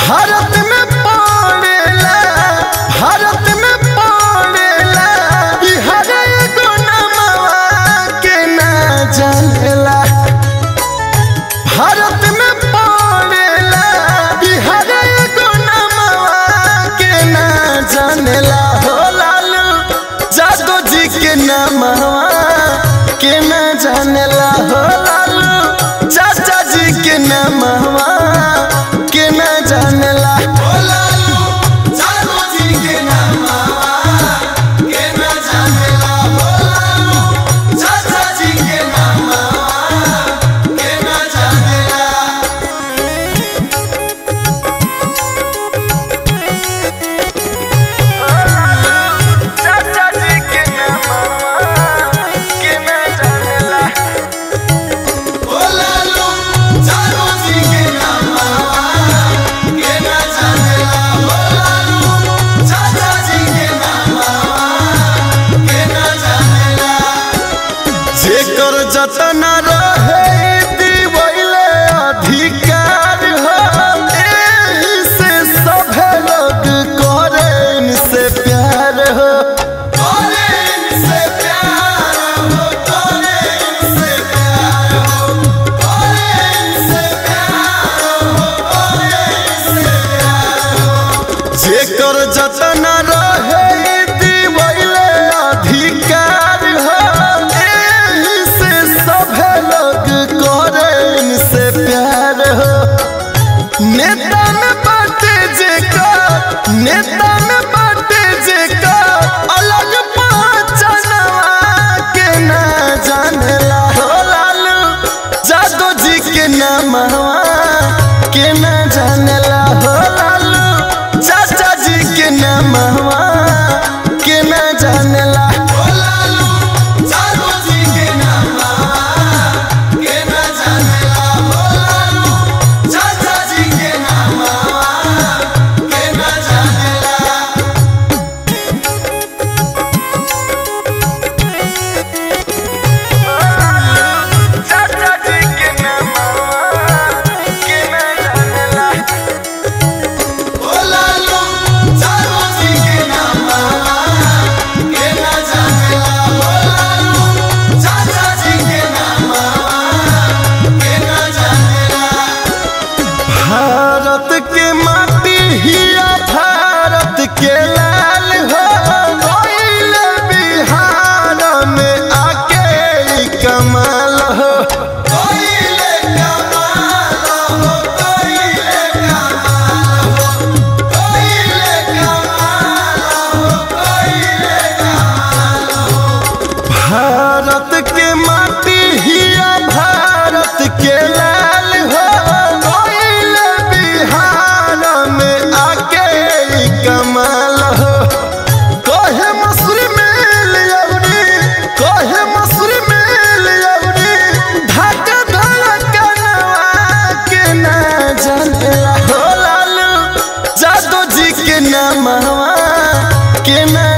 भारत में पड़ेला भारत में पड़ेला बिहार एगो नमवा के ना जानेला भारत में पड़ेला बिहार एगो नमवा के ना जानेला हो लालू जादो जी के नमवा के ना जानेला हो लालू चाचा जी के नमवा के ना जानेला हो लालू जादो जी के नमवा के ना जानेला हो लालू चाचा जी के नमवा के ना जानेला चाचा जी के नमवा के ना जानेला ओ लालू जादो जी के नमवा के ना जानेला ओ लालू चाचा जी के नमवा के ना जानेला जेकर जतन रहे दिवैले अधिकार हो एही से सभे लोग करे इनसे प्यार हो करे इनसे प्यार हो करे इनसे प्यार हो करे इनसे प्यार हो करे इनसे प्यार हो जेकर जतन रहे दिवैले अधिकार हो एही से सभे लोग करे इनसे प्यार हो नेता में बाटे जेकर नेता में बाटे जेकर अलग पहचानवा के ना जानेला हो लालू जादो जी के नामवा के ना जानेला हो लालू चाचा जी के नामवा के ना जानेला हो लालू जादो जी के नामवा के ना जानेला हो लालू चाचा जी के नामवा के ना जानेला चाचा जी के नामवा के ना जानेला ओ लालू जादो जी के नामवा के ना जानेला ओ लालू चाचा जी के नामवा के ना जानेला भारत के माटी हिया भारत के लाल हो गइल बिहार में आके ई कमाल हो गइल कमाल हो गइल कमाल हो गइल कमाल हो गइल कमाल हो भारत के माटी हिया भारत के लाल हो गइल बिहार में आके ई कमाल हो कहे मसूरी मेल अवरी कहे मसूरी मेल अवरी ढाका धड़कनवा के ना जानेला हो लालू जादो जी के नामवा के ना